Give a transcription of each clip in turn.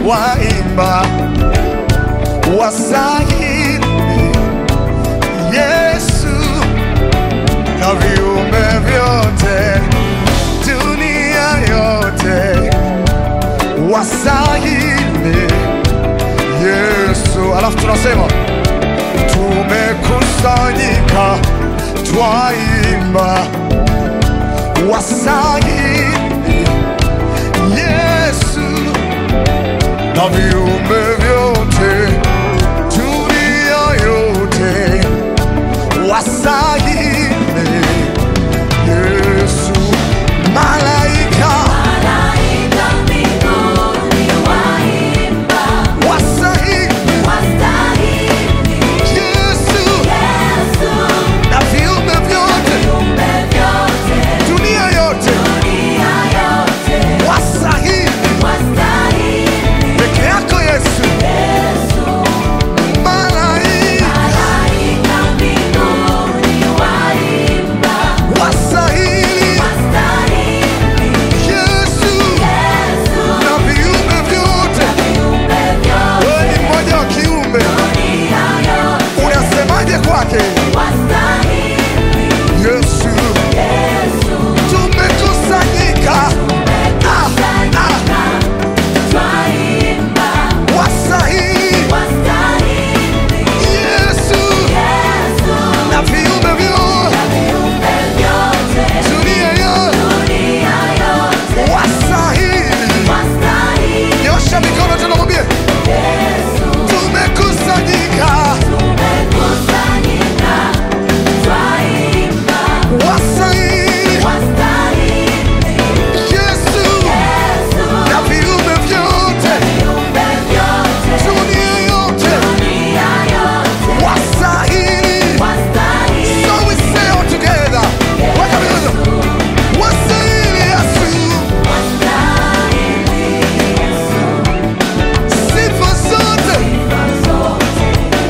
waimba wasahili Yesu na viumbe vyote dunia yote wasahili Yesu. Alafu tunasema tumekusanyika twaimba wasahili Yesu na viumbe vyote dunia yote wasahili Yesu malaika Malaika mbinguni waimba, wasahili wastahili Yesu Yesu, na viumbe vyote viumbe vyote, dunia yote dunia yote, wasahili wastahili peke yako Yesu Yesu. malaika Malaika mbinguni waimba, wasahili wastahili Yesu Yesu, na viumbe vyote viumbe vyote, wewe ni mmoja wa kiumbe dunia yote, unasemaje kwake wastahili Yesu Yesu. tumekusanyika Ah, ah, Twaimba, wasahili wastahili Yesu Yesu, na viumbe vyote viumbe vyote, dunia yote dunia yote, wasahili wastahili nyosha mikono tunamwambia Yesu. tumekusanyika Tumekusanyika, twaimba, wasahili wastahili Yesu Yesu, na viumbe vyote viumbe vyote, dunia yote dunia yote, wasahili wastahili so we say all together weka mikono wasahili Yesu wastahili Yesu. sifa zote Sifa zote,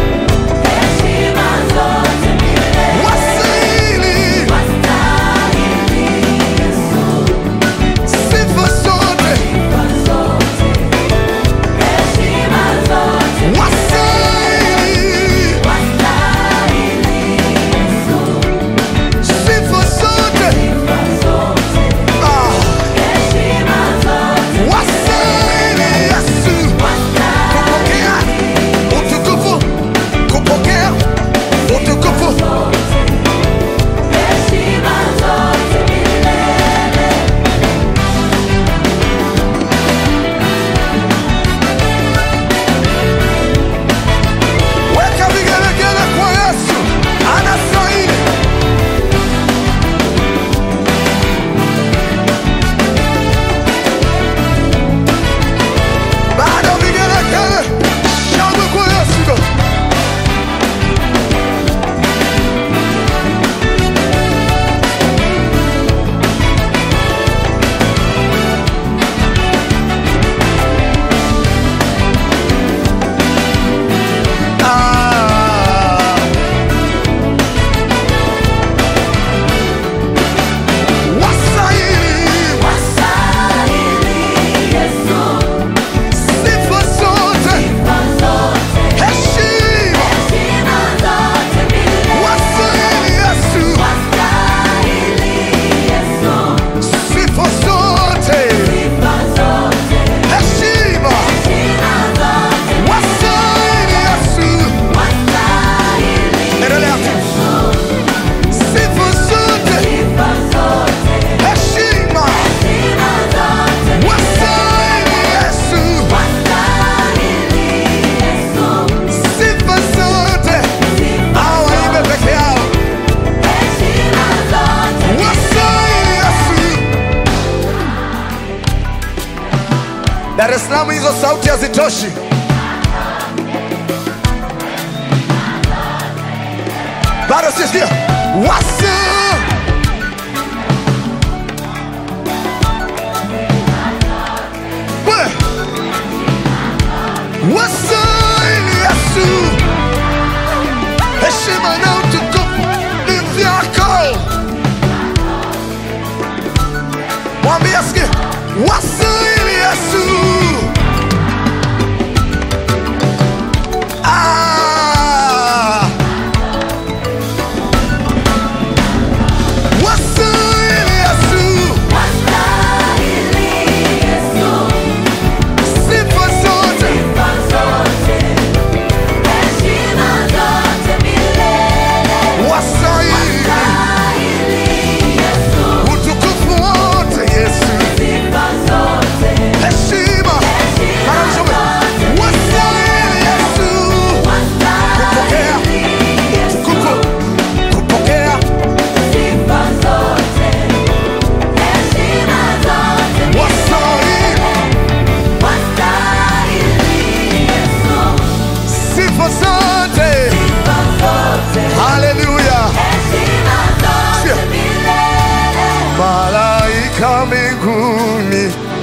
heshima zote milele, wasahili wastahili Yesu. sifa zote Sifa zote, heshima zote milele, wasahili wastahili Yesu. sifa zote Sifa zote, ah heshima zote wasahili Yesu kupokea utukufu kupokea utukufu heshima zote milele. weka vigelegele kwa Yesu anastahili bado vigelegele shangwe kwa Yesu ah wasahili Wastahili Yesu, sifa zote sifa zote, heshima heshima zote milele. wasahili Yesu Wastahili Yesu, sifa zote sifa zote, heshima heshima zote, wasahili Yesu wastahili endelea tu Yesu, sifa zote sifa zote, heshima heshima zote, wasahili Yesu wastahili Yesu, sifa zote hao waimbe peke yao heshima zote, wasahili Yesu Dar es Salaam hizo sauti hazitoshi bado sisikia wasa We. wasahili Yesu heshima na utukufu ni vyako mwambie asikie wasahili Yesu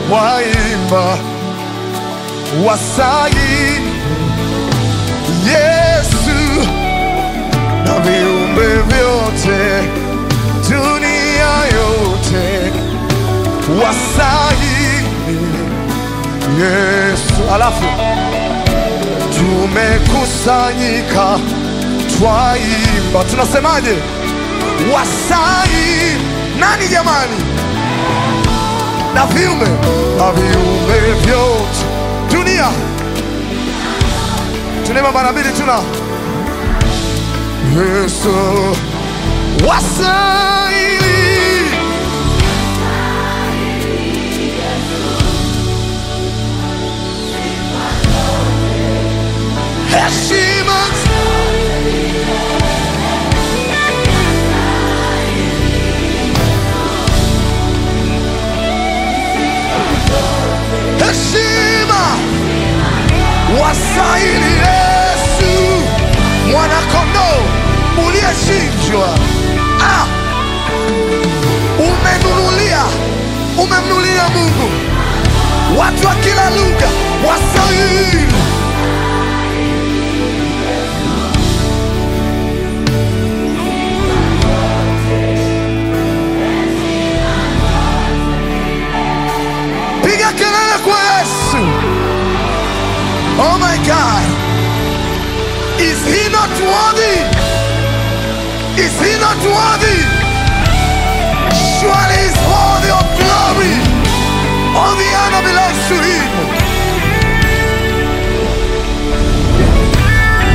waimba wasai Yesu na viumbe vyote dunia yote wasai Yesu. Alafu tumekusanyika twaimba, tunasemaje? Wasai nani jamani? na viumbe na viumbe vyote dunia. Tunaimba mara mbili, tuna Yesu wasaili heshima heshima wasaili Yesu mwanakondoo uliyechinjwa. Ah, umenunulia umemnunulia Mungu watu wa kila lugha wasaili piga kelele kwa Yesu. Oh my God. Is he not worthy? Is he not worthy?